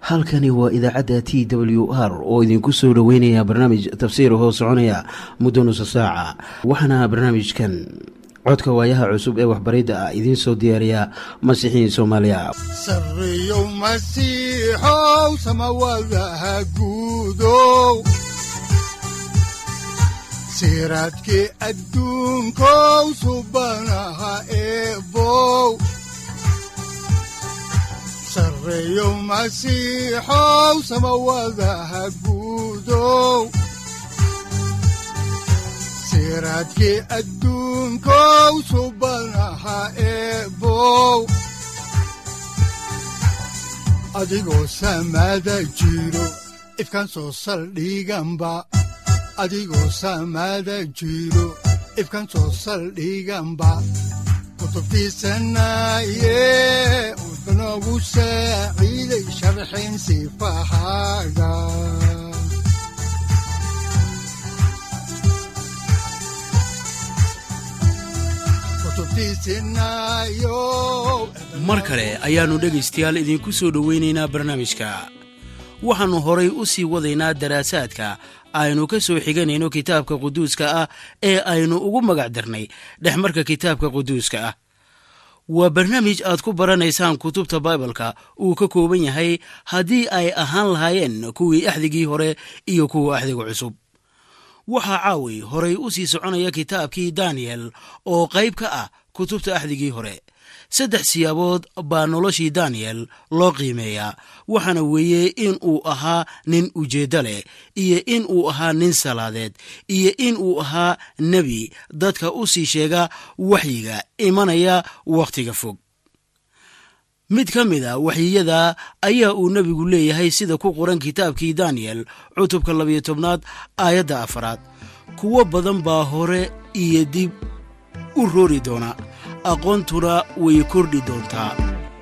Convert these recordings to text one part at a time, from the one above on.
halkani waa idaacadda t w r oo idinku soo dhoweynaya barnaamij tafsiir hoo soconaya muddo nusa saaca waxaana barnaamijkan codka waayaha cusub ee waxbaridda ah idiin soo diyaariya masiixiin soomaaliya sareyow masiixow samawadaha guudow siraadkii adduunkow subanaha eebow sareyow masiixow samawadaha guudow siraadkii adduunkow subanaha eebow adigoo samada jiro ifkaan soo saldhiganba adigoo samada jiro ifkaan soo saldhiganba kutubtiisanaye udanogu saaciiday sharxin sifahaaga mar kale ayaannu dhegaystayaal idiinku soo dhowaynaynaa barnaamijka waxaannu horay u sii wadaynaa daraasaadka aynu ka soo xiganayno kitaabka quduuska ah ee aynu ugu magac darnay dhexmarka kitaabka quduuska ah waa barnaamij aad ku baranaysaan kutubta baibalka uu ka kooban yahay haddii ay ahaan lahaayeen kuwii axdigii hore iyo kuwa axdiga cusub waxaa caawi horay u sii soconaya kitaabkii daniyel oo qayb ka ah kutubta axdigii hore saddex siyaabood baa noloshii daniyel loo qiimeeyaa waxaana weeye in uu ahaa nin ujeeddo leh iyo in uu ahaa nin salaadeed iyo in uu ahaa nebi dadka u sii sheega waxyiga imanaya wakhtiga fog mid ka mid a waxyiyada ayaa uu nebigu leeyahay sida ku qoran kitaabkii daniyel cutubka labayo tobnaad aayadda afaraad kuwo badan baa hore iyo dib u roori doona aqoontuna way kordhi doontaa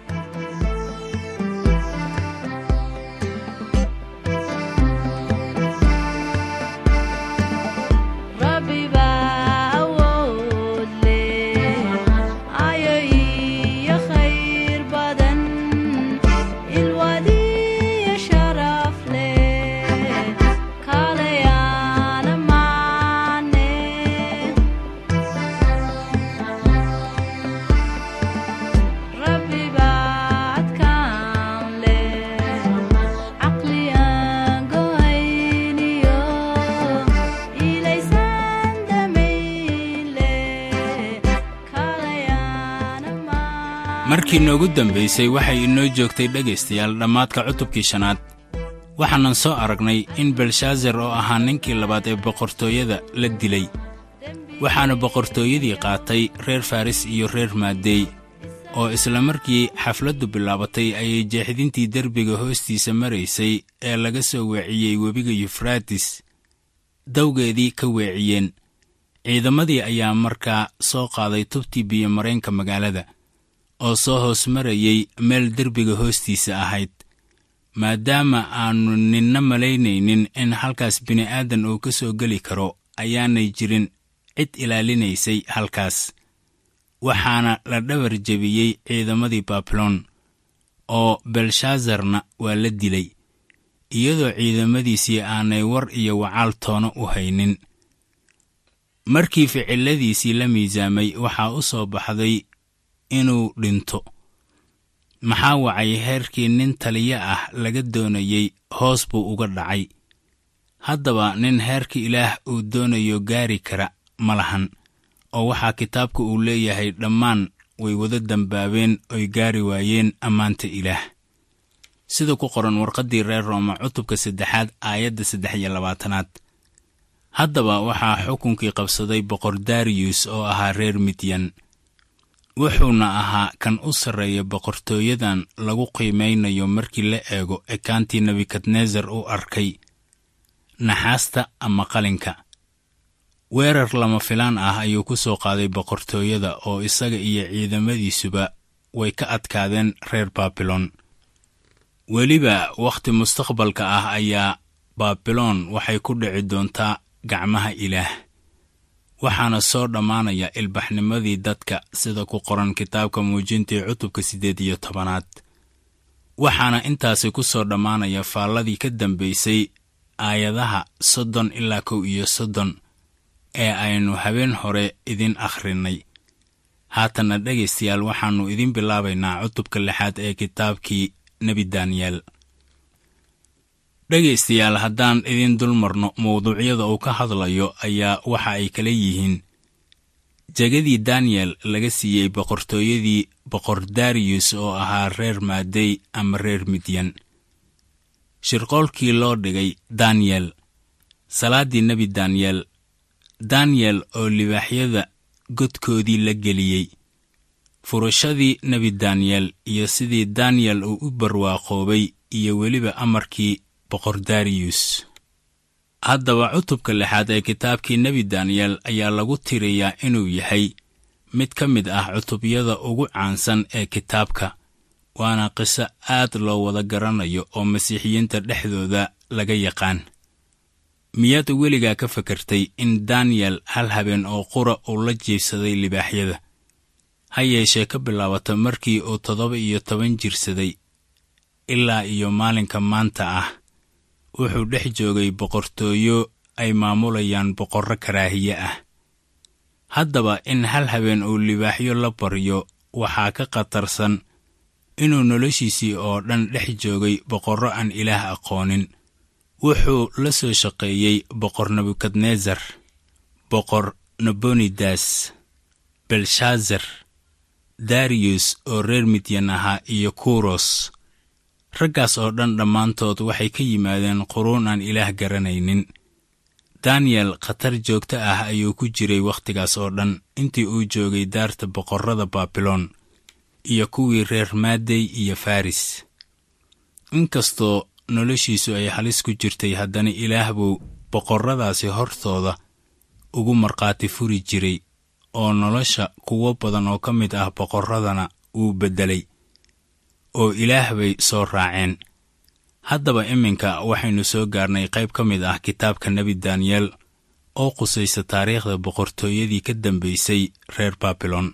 markii noogu dambaysay waxay inoo joogtay dhegaystayaal dhammaadka cutubkii shanaad waxaanan soo aragnay in belshaazar oo ahaa ninkii labaad ee boqortooyada la dilay waxaana boqortooyadii qaatay reer faris iyo reer maadey oo isla markii xafladdu bilaabatay ayay jeexdintii derbiga hoostiisa maraysay ee laga soo weeciyey webiga yufraatis dawgeedii ka weeciyeen ciidamadii ayaa markaa soo qaaday tubtii biyomareenka magaalada oo soo hoos marayey meel derbiga hoostiisa ahayd maadaama aannu ninna malaynaynin in halkaas bini'aadan uu ka soo geli karo ayaanay jirin cid ilaalinaysay halkaas waxaana la dhabar jebiyey ciidamadii baabiloon oo belshaazarna waa la dilay iyadoo ciidamadiisii aanay war iyo wacaal toono u haynin markii ficiladiisii la miisaamay waxaa u soo baxday inuu dhinto maxaa wacay heerkii nin taliyo ah laga doonayey hoos buu uga dhacay haddaba nin heerka ilaah uu doonayo gaari kara ma lahan oo waxaa kitaabka uu leeyahay dhammaan way wada dambaabeen oy gaari waayeen ammaanta ilaah sida ku qoran warqaddii reer rooma cutubka saddexaad aayadda saddex iyo labaatanaad haddaba waxaa xukunkii qabsaday boqor dariyus oo ahaa reer midyan wuxuuna ahaa kan u sarreeya boqortooyadan lagu qiimaynayo markii la eego ekaantii nebukadnesar u arkay naxaasta ama qalinka weerar lama filaan ah ayuu ku soo qaaday boqortooyada oo isaga iyo ciidamadiisuba way ka adkaadeen reer baabiloon weliba wakhti mustaqbalka ah ayaa baabiloon waxay ku dhici doontaa gacmaha ilaah waxaana soo dhammaanaya ilbaxnimadii dadka sida ku qoran kitaabka muujintii cutubka siddeed iyo tobanaad waxaana intaasi ku soo dhammaanaya faalladii ka dambaysay aayadaha soddon ilaa kow iyo soddon ee aynu habeen hore idin akhrinnay haatanna dhegaystayaal waxaannu idin bilaabaynaa cutubka lixaad ee kitaabkii nebi daniyeel dhegaystayaal haddaan idin dul marno mawduucyada uu ka hadlayo ayaa waxa ay kala yihiin jegadii daniyel laga siiyey boqortooyadii boqor dariyus oo ahaa reer maadey ama reer midyan shirqoolkii loo dhigay daniyel salaaddii nebi daniyel daniyel oo libaaxyada godkoodii la geliyey furashadii nebi daniyel iyo sidii daniyel uu u barwaaqoobay iyo weliba amarkii boqor dariyus haddaba cutubka lixaad ee kitaabkii nebi daniyel ayaa lagu tiriyaa inuu yahay mid ka mid ah cutubyada ugu caansan ee kitaabka waana qiso aad loo wada garanayo oo masiixiyiinta dhexdooda laga yaqaan miyaad weligaa ka fakartay in daniyel hal habeen oo qura uu la jiibsaday libaaxyada ha yeeshee ka bilaabata markii uu toddoba iyo toban jirsaday ilaa iyo maalinka maanta ah wuxuu dhex joogay boqortooyo ay maamulayaan boqorro karaahiye ah haddaba in hal habeen uu libaaxyo la baryo waxaa ka khatarsan inuu noloshiisii oo dhan dhex joogay boqorro aan ilaah aqoonin wuxuu la soo shaqeeyey boqor nebukadnesar boqor nabonidas belshaazar dariyus oo reer midyan ahaa iyo kuros raggaas oo dhan dhammaantood waxay ka yimaadeen quruun aan ilaah garanaynin daniyel khatar joogto ah ayuu ku jiray wakhtigaas oo dhan intii uu joogay daarta boqorrada baabiloon iyo kuwii reer maadey iyo faris inkastoo noloshiisu ay halis ku jirtay haddana ilaah buu boqorradaasi hortooda ugu markhaati furi jiray oo nolosha kuwo badan oo ka mid ah boqorradana wuu beddelay oo ilaah bay soo raaceen haddaba iminka waxaynu soo gaarnay qayb ka mid ah kitaabka nebi daniyel oo qusaysa taariikhda boqortooyadii ka dambaysay reer baabilon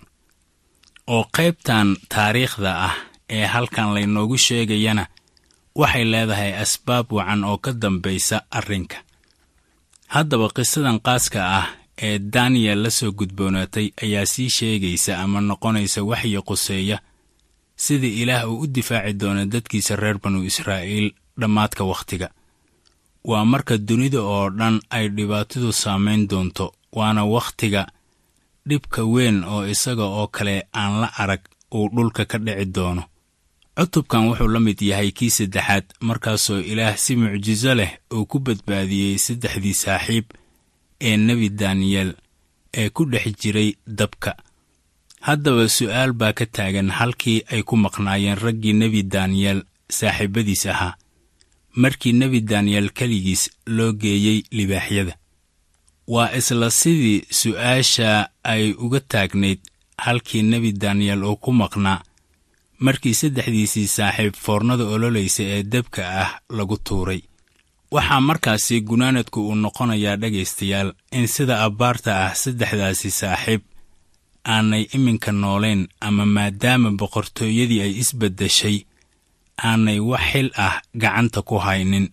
oo qaybtan taariikhda ah ee halkan laynoogu sheegayana waxay leedahay asbaab wacan oo ka dambaysa arrinka haddaba qisadan qaaska ah ee daniyel la soo gudboonaatay ayaa sii sheegaysa ama noqonaysa waxyi quseeya sida ilaah uu u difaaci doono dadkiisa reer banu israa'iil dhammaadka wakhtiga waa marka dunida oo dhan ay dhibaatadu saamayn doonto waana wakhtiga dhibka weyn oo isaga oo kale aan la arag uu dhulka ka dhici doono cutubkan wuxuu la mid yahay kii saddexaad markaasoo ilaah si mucjiso leh uu ku badbaadiyey saddexdii saaxiib ee nebi daniyel ee ku dhex jiray dabka haddaba su'aal baa ka taagan halkii ay ku maqnaayeen raggii nebi daniyel saaxiibbadiis ahaa markii nebi daniyel keligiis loo geeyey libaaxyada waa isla sidii su'aasha ay uga taagnayd halkii nebi daniyel uu ku maqnaa markii saddexdiisii saaxiib foornada ololaysa ee debka ah lagu tuuray waxaa markaasi gunaanadku uu noqonayaa dhegaystayaal in sida abbaarta ah saddexdaasi saaxiib aanay iminka noolayn ama maadaama boqortooyadii ay isbeddeshay aanay wax xil ah gacanta ku haynin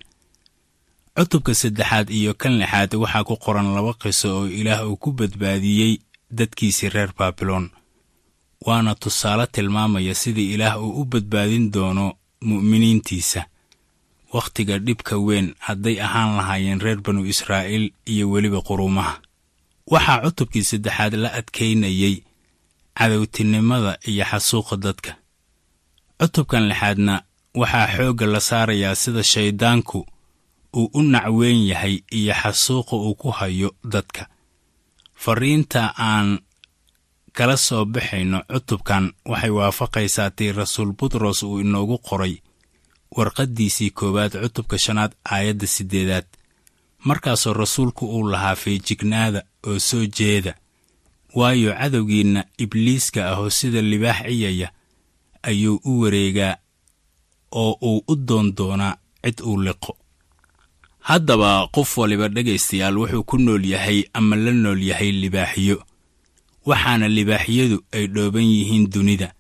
cutubka saddexaad iyo kan lixaad waxaa ku qoran laba qiso oo ilaah uu ku badbaadiyey dadkiisii reer baabiloon waana tusaale tilmaamaya sida ilaah uu u badbaadin doono mu'miniintiisa wakhtiga dhibka weyn hadday ahaan lahaayeen reer banu israa'iil iyo weliba quruumaha waxaa cutubkii saddexaad la adkaynayey cadowtinimada iyo xasuuqa dadka cutubkan lixaadna waxaa xoogga la saarayaa sida shayddaanku uu u nacweyn yahay iyo xasuuqa uu ku hayo dadka farriinta aan kala soo baxayno cutubkan waxay waafaqaysaa tii rasuul butros uu inoogu qoray warqaddiisii koowaad cutubka shanaad aayadda siddeedaad markaasoo rasuulku uu lahaa feejignaada oo soo jeeda waayo cadowgiinna ibliiska ahoo sida libaax ciyaya ayuu u wareegaa oo uu u doon doonaa cid uu liqo haddaba qof waliba dhegaystayaal wuxuu ku nool yahay ama la nool yahay libaaxiyo waxaana libaaxyadu ay dhooban yihiin dunida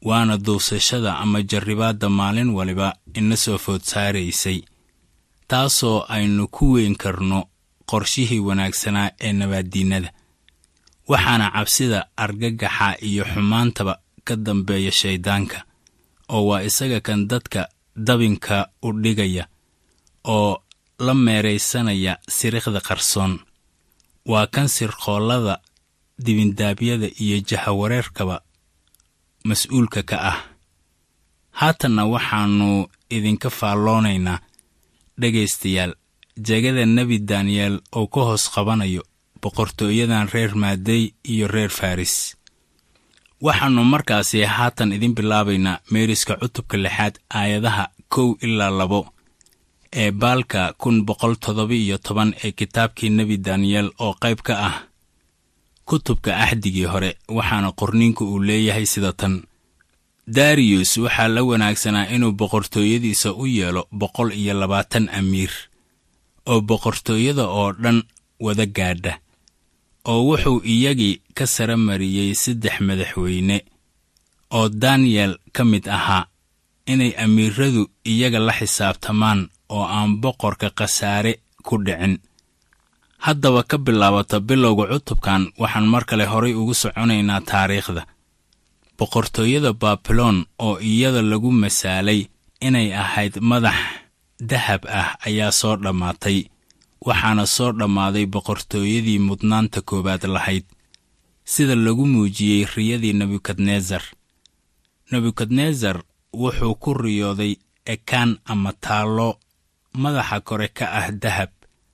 waana duusashada ama jarribaadda maalin waliba ina soo food saaraysay taasoo aynu ku weyn karno qorshihii wanaagsanaa ee nabaaddiinnada waxaana cabsida argagaxa iyo xumaantaba ka dambeeya shayddaanka oo waa isaga kan dadka dabinka u dhigaya oo la meeraysanaya sirikhda qarsoon waa kan sirqoollada dibindaabyada iyo jahawareerkaba mas-uulka ka ah haatanna waxaannu idinka faalloonaynaa dhegaystayaal jegada nebi daniyeel oo ka hoos qabanayo boqortooyadan reer maadey iyo reer faris waxaannu markaasi haatan idin bilaabaynaa meeriska cutubka lixaad aayadaha kow ilaa labo ee baalka kun boqol toddoba iyo toban ee kitaabkii nebi daniyeel oo qayb ka ah kutubka axdigii hore waxaana qorniinku uu leeyahay sida tan dariyus waxaa la wanaagsanaa inuu boqortooyadiisa u yeelo boqol iyo labaatan amiir oo boqortooyada oo dhan wada gaadha oo wuxuu iyagii ka sara mariyey saddex madaxweyne oo daniyel ka mid ahaa inay amiiradu iyaga la xisaabtamaan oo aan boqorka khasaare ku dhicin haddaba ka bilaabata bilowga cutubkan waxaan mar kale horay ugu soconaynaa taariikhda boqortooyada baabiloon oo iyada lagu masaalay inay ahayd madax dahab ah ayaa soo dhammaatay waxaana soo dhammaaday boqortooyadii mudnaanta koowaad lahayd sida lagu muujiyey riyadii nebukadnesar nebukadnesar wuxuu ku riyooday ekaan ama taallo madaxa kore ka ah dahab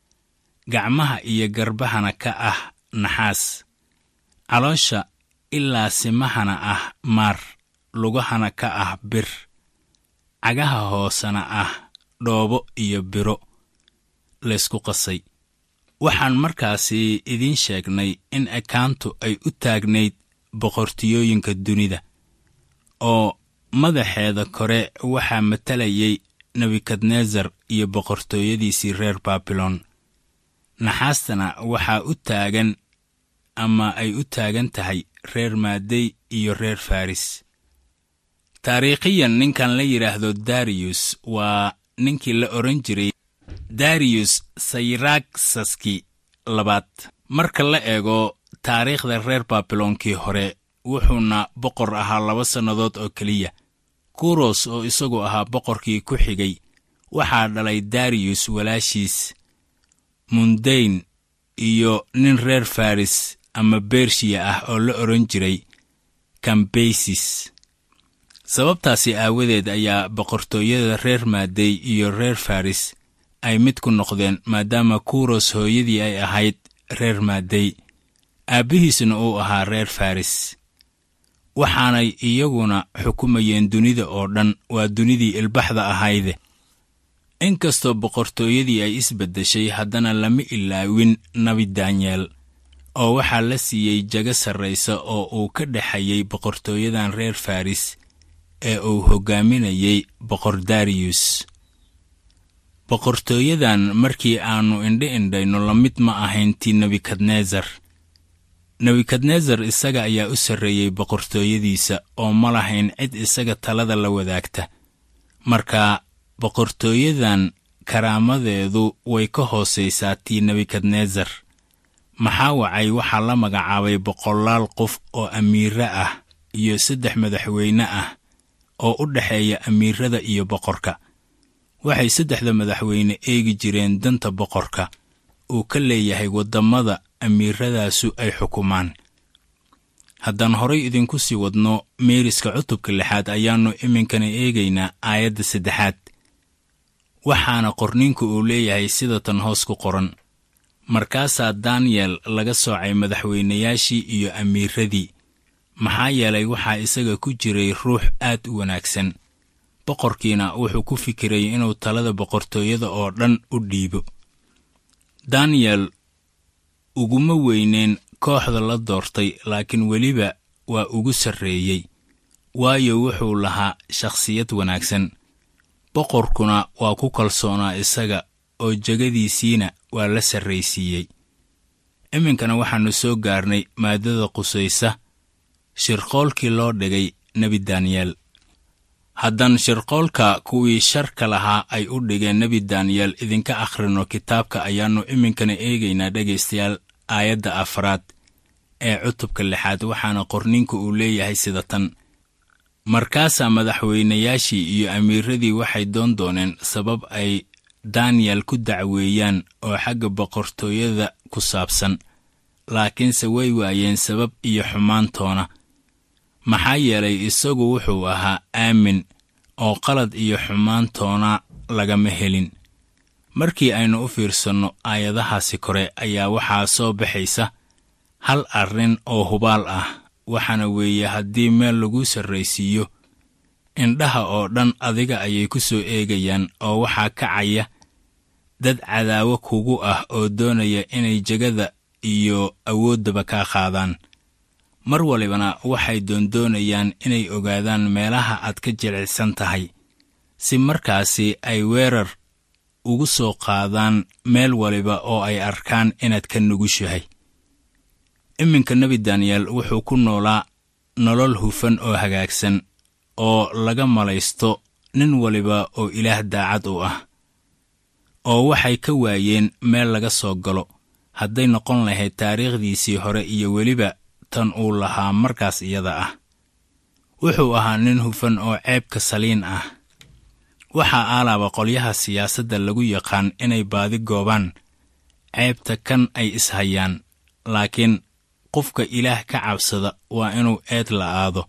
gacmaha iyo garbahana ka ah naxaas caloosha ilaa simahana ah maar lugahana ka ah bir cagaha hoosena ah dhoobo iyo biro laysku qasay waxaan markaasi idiin sheegnay in ekaantu ay u taagnayd boqortiyooyinka dunida oo madaxeeda kore waxaa matalayay nebukadnesar iyo boqortooyadiisii reer baabilon naxaastana waxaa u taagan ama ay u taagan tahay reer maadey iyo reer faris taariikhiyan ninkan la yidhaahdo dariyus waa ninkii la odhan jiray dariyus sayraksaski labaad marka la eego taariikhda reer baabiloonkii hore wuxuuna boqor ahaa laba sannadood oo keliya kuros oo isagu ahaa boqorkii ku xigay waxaa dhalay dariyus walaashiis mundayn iyo nin reer faris ama bershiya ah oo la odhan jiray kambaysis sababtaasi aawadeed ayaa boqortooyada reer maadey iyo reer faris ay mid ku noqdeen maadaama kuros hooyadii ay ahayd reer maadey aabbihiisna uu ahaa reer faris waxaanay iyaguna xukumayeen dunida oo dhan waa dunidii ilbaxda ahayde inkastoo boqortooyadii ay isbeddeshay haddana lama ilaawin nebi daniyeel oo waxaa la siiyey jago sarraysa oo uu ka dhexayay boqortooyadan reer faris ee uu hoggaaminayey boqor dariyus boqortooyadan markii aannu indhi indhayno la mid ma ahayn tii nebukadnesar nebukadnesar isaga ayaa u sarreeyey boqortooyadiisa oo ma lahayn cid isaga talada la wadaagta marka boqortooyadan karaamadeedu way ka hoosaysaa tii nebukadnesar maxaa wacay waxaa la magacaabay boqolaal qof oo amiire ah iyo saddex madaxweyne ah oo u dhexeeya amiirada iyo boqorka waxay saddexda madaxweyne eegi jireen danta boqorka uu ka leeyahay waddamada amiiradaasu ay xukumaan haddaan horay idinku sii wadno meeriska cutubka lixaad ayaannu iminkana eegaynaa aayadda saddexaad waxaana qorniinku uu leeyahay sida tan hoos ku qoran markaasaa daniyel laga soocay madaxweynayaashii iyo amiiradii maxaa yeelay waxaa isaga ku jiray ruux aad u wanaagsan boqorkiina wuxuu ku fikirayay inuu talada boqortooyada oo dhan u dhiibo daniyel uguma weyneen kooxda la doortay laakiin weliba waa ugu sarreeyey waayo wuxuu lahaa shakhsiyad wanaagsan boqorkuna waa ku kalsoonaa isaga oo jegadiisiina waa la sarraysiiyey iminkana waxaannu soo gaarnay maaddada qusaysa shirqoolkii loo dhigay nebi daniyeel haddaan shirqoolka kuwii sharka lahaa ay u dhigeen nebi daniyeel idinka akhrino kitaabka ayaannu iminkana eegaynaa dhegaystayaal aayadda afraad ee cutubka lixaad waxaana qorninku uu leeyahay sida tan markaasaa madaxweynayaashii iyo amiiradii waxay doon dooneen sabab ay daniyel ku dacweeyaan oo xagga boqortooyada ku saabsan laakiinse way waayeen sabab iyo xumaantoona maxaa yeelay isagu wuxuu ahaa aamin oo qalad iyo xumaantoona lagama helin markii aynu u fiirsanno aayadahaasi kore ayaa waxaa soo baxaysa hal arrin oo hubaal ah waxaana weeye haddii meel lagu sarraysiiyo indhaha oo dhan adiga ayay ku soo eegayaan oo waxaa kacaya dad cadaawo kugu ah oo doonaya inay jegada iyo awooddaba kaa qaadaan mar walibana waxay doondoonayaan inay ogaadaan meelaha aad ka jilicsan tahay si markaasi ay weerar ugu soo qaadaan meel waliba oo ay arkaan inaad ka nugushahay iminka nebi daniyel wuxuu ku noolaa nolol hufan oo hagaagsan oo laga malaysto nin waliba oo ilaah daacad u ah oo waxay ka waayeen meel laga soo galo hadday noqon lahayd taariikhdiisii hore iyo weliba tan uu lahaa markaas iyada ah wuxuu ahaa nin hufan oo ceebka saliin ah waxaa aalaaba qolyaha siyaasadda lagu yaqaan inay baadi goobaan ceebta kan ay ishayaan laakiin qofka ilaah ka cabsada waa inuu eed la'aado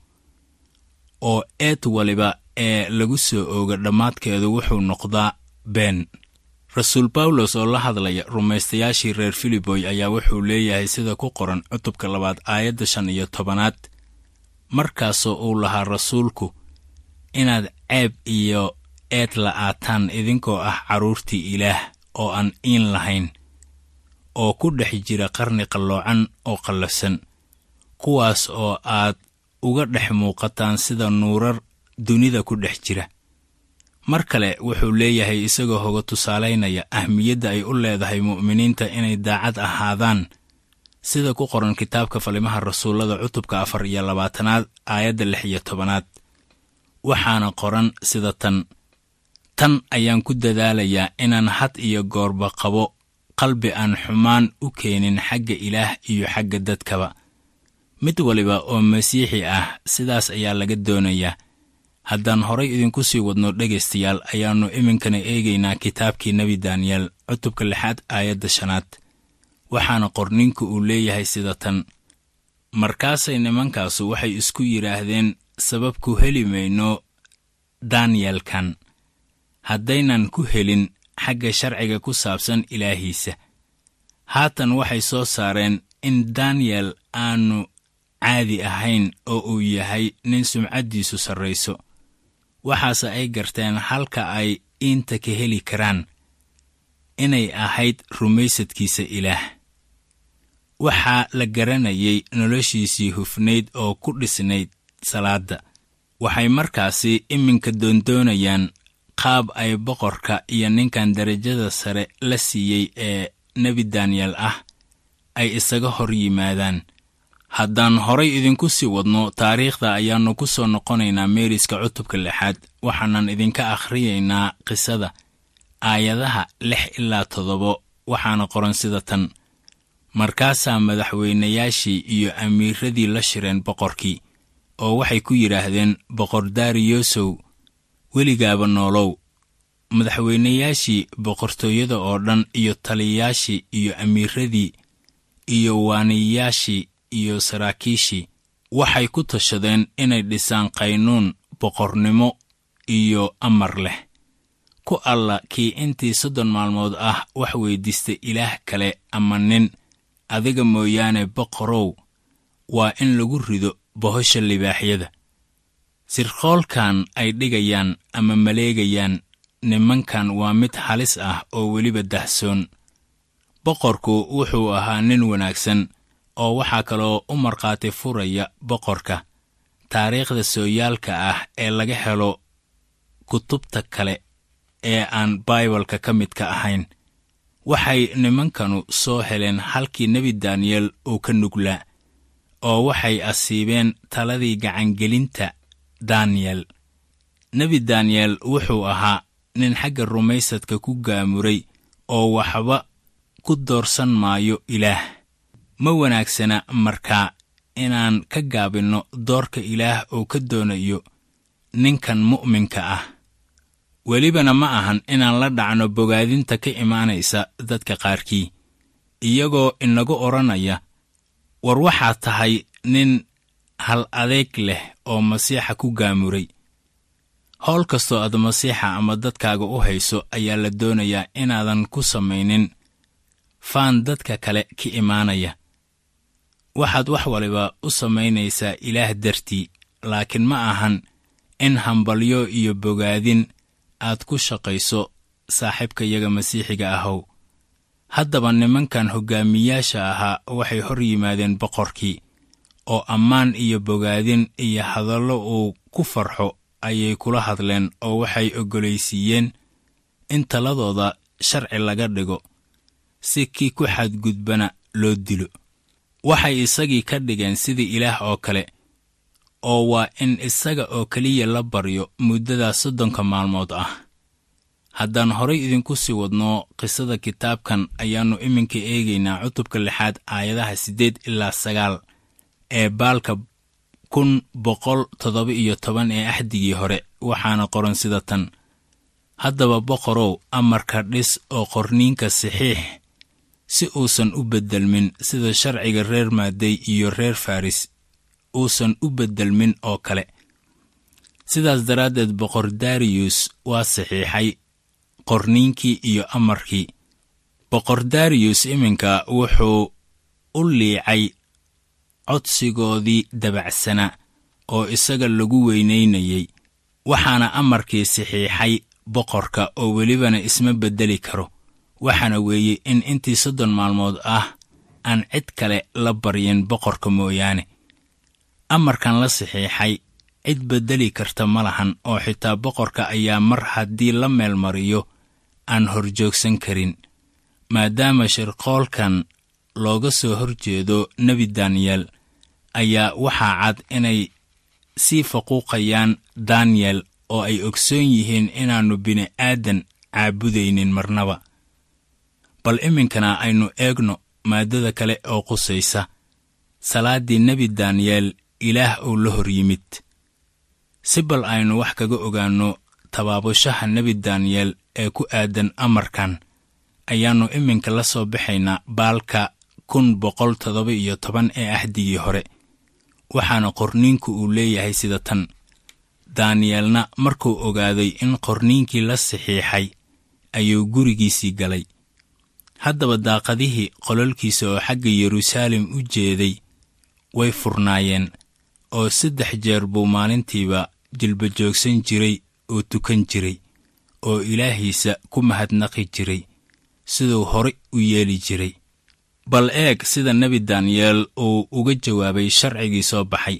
oo eed waliba ee lagu soo ooga dhammaadkeedu wuxuu noqdaa been rasuul bawlos oo la hadlaya rumaystayaashii reer filiboy ayaa wuxuu leeyahay sida ku qoran cutubka labaad aayadda shan iyo tobanaad markaasoo uu lahaa rasuulku inaad ceeb iyo eed la'aataan idinkoo ah carruurtii ilaah oo aan iin lahayn oo ku dhex jira qarni qalloocan oo qallafsan kuwaas oo aad uga dhex muuqataan sida nuurar dunida ku dhex jira mar kale wuxuu leeyahay isagoo hoga tusaalaynaya ahmiyadda ay u leedahay mu'miniinta inay daacad ahaadaan sida ku qoran kitaabka falimaha rasuullada cutubka afar iyo labaatanaad aayadda lix iyo tobanaad waxaana qoran sida tan tan ayaan ku dadaalayaa inaan had iyo goorba qabo qalbi aan xumaan u keenin xagga ilaah iyo xagga dadkaba mid waliba oo masiixi ah sidaas ayaa laga doonayaa haddaan horay idinku sii wadno dhegaystayaal ayaannu iminkana eegaynaa kitaabkii nebi daniyel cutubka lixaad aayadda shanaad waxaana qorninku uu leeyahay sida tan markaasay nimankaasu waxay isku yidhaahdeen sabab ku heli mayno daniyelkan haddaynan ku helin xagga sharciga ku saabsan ilaahiisa haatan waxay soo saareen in daniyel aanu caadi ahayn oo uu yahay nin sumcaddiisu sarrayso waxaase ay garteen halka ay iinta ka heli karaan inay ahayd rumaysadkiisa ilaah waxaa la garanayay noloshiisii hufnayd oo ku dhisnayd salaadda waxay markaasi iminka doondoonayaan qaab ay boqorka iyo ninkan derajada sare la siiyey ee nebi daniyel ah ay isaga hor yimaadaan haddaan horay idinku sii wadno taariikhda ayaannu ku soo noqonaynaa meeriska cutubka lixaad waxaanan idinka akhriyaynaa qisada aayadaha lix ilaa toddobo waxaana qoran sida tan markaasaa madaxweynayaashii iyo amiiradii la shireen boqorkii oo waxay ku yidhaahdeen boqor daariyosow weligaaba noolow madaxweynayaashii boqortooyada oo dhan iyo taliyayaashii iyo amiiradii iyo waaniyayaashii iyo saraakiishii waxay ku tashadeen inay dhisaan qaynuun boqornimo iyo amar leh ku alla kii intii soddon maalmood ah wax weyddiista ilaah kale ama nin adiga mooyaane boqorow waa in lagu rido bohosha libaaxyada sirqoolkan ay dhigayaan ama maleegayaan nimankan waa mid halis ah oo weliba dahsoon boqorku wuxuu ahaa nin wanaagsan oo waxaa kaloo u markhaati furaya boqorka taariikhda sooyaalka ah ee laga helo kutubta kale ee aan baibalka ka midka ahayn waxay nimankanu soo heleen halkii nebi daniyel uu ka nuglaa oo waxay asiibeen taladii gacangelinta daniyel nebi daniyel wuxuu ahaa nin xagga rumaysadka ku gaamuray oo waxba ku doorsan maayo ilaah ma wanaagsana markaa inaan ka gaabinno doorka ilaah oo ka doonayo ninkan mu'minka ah welibana ma ahan inaan la dhacno bogaadinta ka imaanaysa dadka qaarkii iyagoo inagu odhanaya war waxaad tahay nin hal adeeg leh oo masiixa ku gaamuray howl kastoo aad masiixa ama dadkaaga u hayso ayaa la doonayaa inaadan ku samaynin faan dadka kale ka imaanaya waxaad wax waliba u samaynaysaa ilaah dartii laakiin ma ahan in hambalyo iyo bogaadin aad ku shaqayso saaxiibkayaga masiixiga ahow haddaba nimankan hoggaamiyaasha ahaa waxay hor yimaadeen boqorkii oo ammaan iyo bogaadin iyo hadallo uu ku farxo ayay kula hadleen oo waxay oggolaysiiyeen in taladooda sharci laga dhigo si kii ku xadgudbana loo dilo waxay isagii ka dhigeen sidii ilaah oo kale oo waa in isaga oo keliya la baryo muddadaas soddonka maalmood ah haddaan horay idinku sii wadno qisada kitaabkan ayaannu iminka eegaynaa cutubka lixaad aayadaha siddeed ilaa sagaal ee baalka kun boqol toddoba iyo toban ee axdigii hore waxaana qoran sida tan haddaba boqorow amarka dhis oo qorniinka saxiix si uusan u beddelmin sida sharciga reer maaday iyo reer faris uusan u beddelmin oo kale sidaas daraaddeed boqor dariyus waa saxiixay qorniinkii iyo amarkii boqor dariyus iminka wuxuu u liicay codsigoodii dabacsanaa oo isaga lagu weynaynayey waxaana amarkii saxiixay boqorka oo welibana isma beddeli karo waxaana weeye in intii soddon maalmood ah aan cid kale la baryin boqorka mooyaane amarkan la saxiixay cid beddeli karta ma lahan oo xitaa boqorka ayaa mar haddii la meelmariyo aan horjoogsan karin maadaama shirqoolkan looga soo hor jeedo nebi daniyel ayaa waxaa cad inay sii faquuqayaan daniyel oo ay ogsoon yihiin inaannu bini'aadan caabudaynin marnaba bal iminkana aynu eegno maaddada kale oo qusaysa salaaddii nebi daniyel ilaah uu la hor yimid si bal aynu wax kaga ogaanno tabaabushaha nebi daniyel ee ku aadan amarkan ayaannu iminka la soo baxaynaa baalka kun boqol toddoba iyo toban ee axdigii hore waxaana qorniinku uu leeyahay sida tan daniyelna markuu ogaaday in qorniinkii la saxiixay ayuu gurigiisii galay haddaba daaqadihii qololkiisa oo xagga yeruusaalem u jeeday way furnaayeen oo saddex jeer buu maalintiiba jilba joogsan jiray oo tukan jiray oo ilaahiisa ku mahadnaqi jiray siduu horay u yeeli jiray bal eeg sida nebi daniyeel uu uga jawaabay sharcigii soo baxay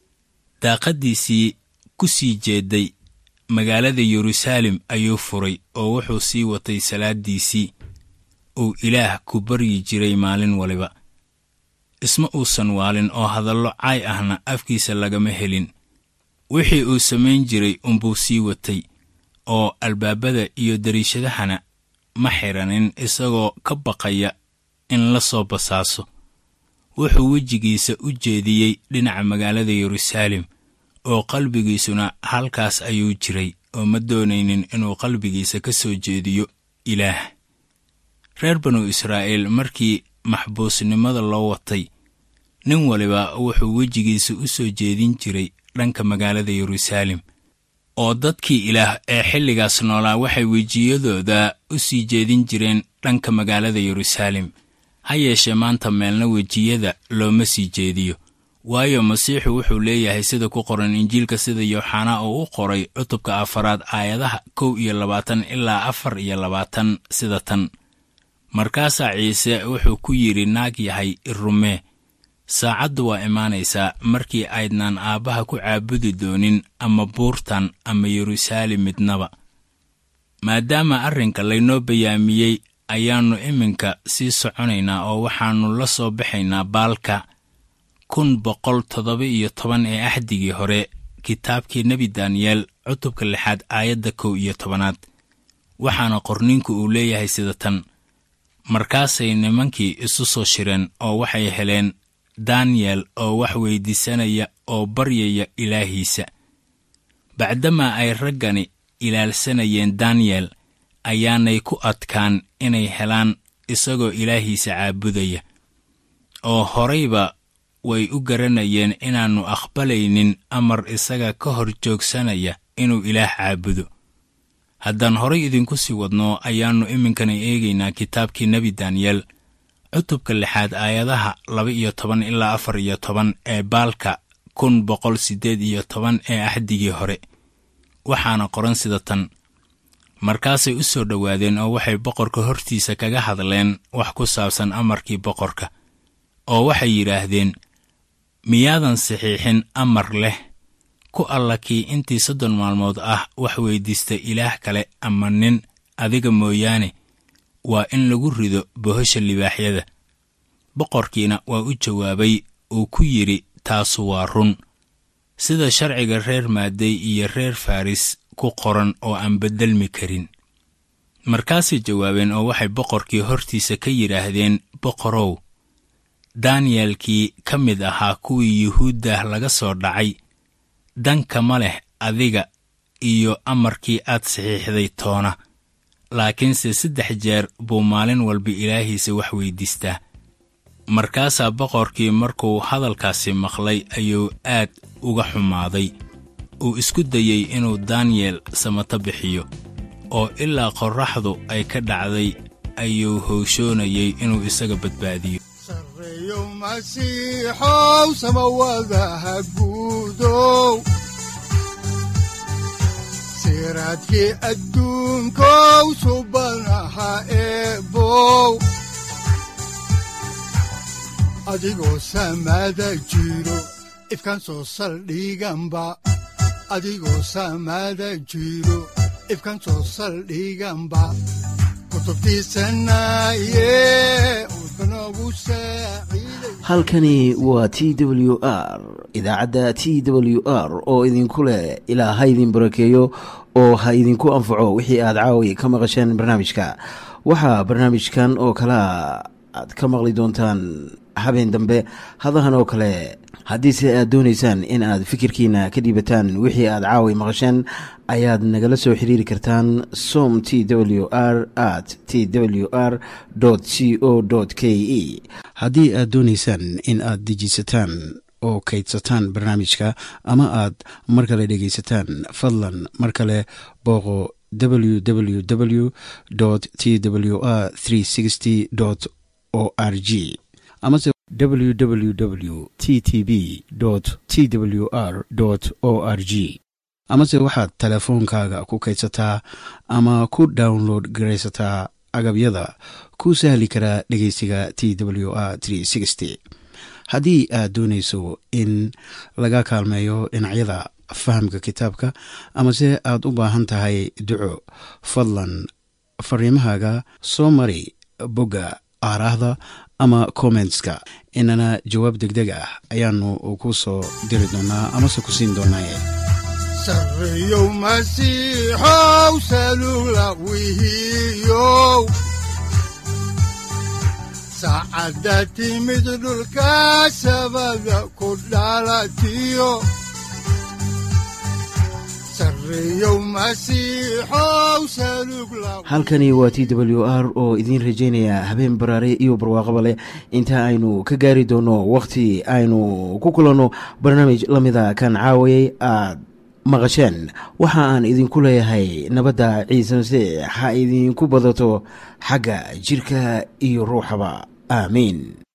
daaqaddiisii ku sii jeeday magaalada yeruusaalem ayuu furay oo wuxuu sii watay salaaddiisii uu ilaah ku baryi jiray maalin waliba isma uusan waalin oo hadallo caay ahna afkiisa lagama helin wixii uu samayn jiray unbuu sii watay oo albaabada iyo dariishadahana ma xidhanin isagoo ka baqaya in la soo basaaso wuxuu wejigiisa u jeediyey dhinaca magaalada yeruusaalem oo qalbigiisuna halkaas ayuu jiray oo ma doonaynin inuu qalbigiisa ka soo jeediyo ilaah reer banu israa'iil markii maxbuusnimada loo watay nin waliba wuxuu wejigiisa u soo jeedin jiray dhanka magaalada yeruusaalem oo dadkii ilaah ee xilligaas noolaa waxay wejiyadooda u sii jeedin jireen dhanka magaalada yeruusaalem ha yeeshee maanta meelna wejiyada looma sii jeediyo waayo masiixu wuxuu leeyahay sida ku qoran injiilka sida yooxanaa oo u qoray cutubka afaraad aayadaha kow iyo labaatan ilaa afar iyo labaatan sida tan markaasaa ciise wuxuu ku yidhi naag yahay irumee saacaddu waa imaanaysaa markii aydnaan aabbaha ku caabudi doonin ama buurtan ama yeruusaalem midnaba maadaama arrinka laynoo bayaamiyey ayaannu iminka sii soconaynaa oo waxaannu la soo baxaynaa baalka kun boqol toddoba iyo toban ee axdigii hore kitaabkii nebi daniyeel cutubka lixaad aayadda kow iyo tobanaad waxaana qorniinku uu leeyahay sida tan markaasay nimankii isu soo shireen oo waxay heleen daniyel oo wax weyddiisanaya oo baryaya ilaahiisa bacdamaa ay raggani ilaalsanayeen daniyel ayaanay ku adkaan inay helaan isagoo ilaahiisa caabudaya oo horayba way u garanayeen inaannu aqbalaynin amar isaga ka hor joogsanaya inuu ilaah caabudo haddaan horay idinku sii wadno ayaannu iminkana eegaynaa kitaabkii nebi daniyel cutubka lixaad aayadaha laba iyo toban ilaa afar iyo toban ee baalka kun boqol siddeed iyo toban ee axdigii hore waxaana qoran sida tan markaasay u soo dhowaadeen oo waxay boqorka hortiisa kaga hadleen wax ku saabsan amarkii boqorka oo waxay yidhaahdeen miyaadan saxiixin amar leh ku alla kii intii soddon maalmood ah wax weyddiista ilaah kale ama nin adiga mooyaane waa in lagu rido bohosha libaaxyada boqorkiina waa u jawaabay uu ku yidhi taasu waa run sida sharciga reer maaday iyo reer faris ku qoran oo aan beddelmi karin markaasay jawaabeen oo waxay boqorkii hortiisa ka yidhaahdeen boqorow daniyelkii ka mid ahaa kuwii yuhuuddah laga soo dhacay danka ma leh adiga iyo amarkii aad saxiixday toona laakiinse saddex jeer buu maalin walba ilaahiisa wax weyddiistaa markaasaa boqorkii markuu hadalkaasi maqlay ayuu aad uga xumaaday uu isku dayey inuu daniyel samato bixiyo oo ilaa qorraxdu ay ka dhacday ayuu howshoonayey inuu isaga badbaadiyo sareeyow masiixow samawadaha guudow siraadkii adduunkow subanaha eebow adigoo samaada jiro ifkan soo saldhiganba adigoo samaada jiro ifkan soo saldhiganba kutubtiisanaye udbanogu saaciiday halkani waa t w r idaacadda t w r oo idinku leh ilaa ha idin barakeeyo oo ha idinku anfaco wixii aad caawi ka maqasheen barnaamijka waxaa barnaamijkan oo kalea aad ka maqli doontaan habeen dambe hadahan oo kale haddiise aad doonaysaan in aad fikirkiina ka dhiibataan wixii aad caawi maqasheen ayaad nagala soo xiriiri kartaan som t w r at t w r c o k e haddii aad doonaysaan in aad dejiisataan oo kaydsataan barnaamijka ama aad mar kale dhegaysataan fadlan mar kale booqo www t w r o r g amase www t t b t w r o r g amase waxaad teleefoonkaaga ku kaydsataa ama ku download garaysataa agabyada ku sahli karaa dhegeysiga t w r haddii aad doonayso in laga kaalmeeyo dhinacyada fahamka kitaabka amase aad u baahan tahay duco fadlan fariimahaaga soo mari bogga aaraahda ama kommentska inana jawaab degdeg ah ayaanu ku soo diri doonaa amase ku siin doonaaye sareeyow masiixow salugla wihiyow saacadda timid dhulka sabada ku dhalatiyo sareeyow masiixow salugla halkani waa t w r oo idiin rajaynaya habeen baraare iyo barwaaqaba leh inta aynu ka gaari doono wakhti aynu ku kulanno barnaamij la mida kan caawayay aad maqasheen waxa aan idinku leeyahay nabadda ciise masiix ha idinku badato xagga jidhka iyo ruuxaba aamiin